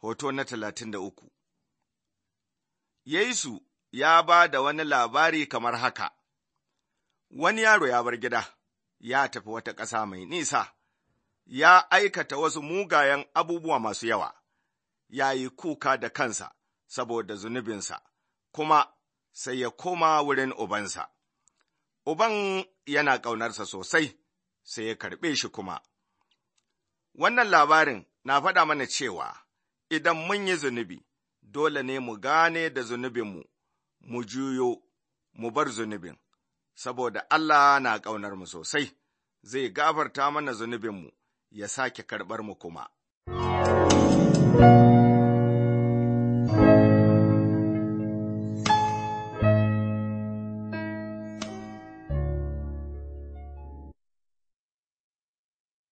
hoto na talatin da uku. Yesu ya ba da wani labari kamar haka, wani yaro ya bar gida, ya tafi wata ƙasa mai nisa, ya aikata wasu mugayen abubuwa masu yawa, ya yi kuka da kansa saboda zunubinsa, kuma sai ya koma wurin ubansa. Uban yana ƙaunarsa sosai, sai ya karɓe shi kuma. Wannan labarin na faɗa mana cewa idan mun yi zunubi, dole ne mu gane da zunubinmu, mu juyo, mu bar zunubin, saboda Allah na ƙaunar mu sosai, zai gafarta mana zunubinmu, ya sake karɓar mu kuma.